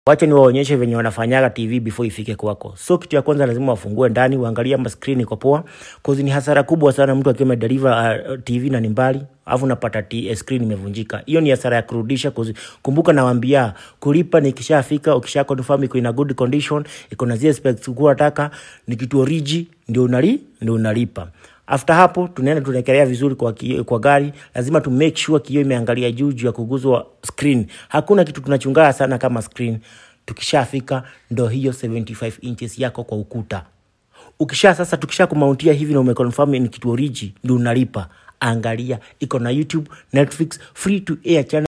Wacha niwaonyeshe venye wanafanyaga TV before ifike kwako. So kitu ya kwanza lazima wafungue ndani, uangalie ama screen iko poa. Cause ni hasara kubwa sana mtu akiwa amedeliver uh, TV na ni mbali, alafu unapata t- screen imevunjika. Hiyo ni hasara ya kurudisha cause kumbuka nawaambia kulipa ni ikishafika, ukisha confirm iko in a good condition, iko na zile specs ulikuwa unataka, ni kitu origi ndio unali ndio unalipa. After hapo tunaenda tunaekelea vizuri kwa, ki, kwa gari. Lazima tu make sure kioo imeangalia juu juu ya kuguzwa screen. Hakuna kitu tunachungaa sana kama screen. Tukishafika ndo hiyo 75 inches yako kwa ukuta. Ukisha sasa, tukisha kumauntia hivi na umeconfirm ni kitu origi, ndio unalipa. Angalia iko na YouTube, Netflix, free to air channel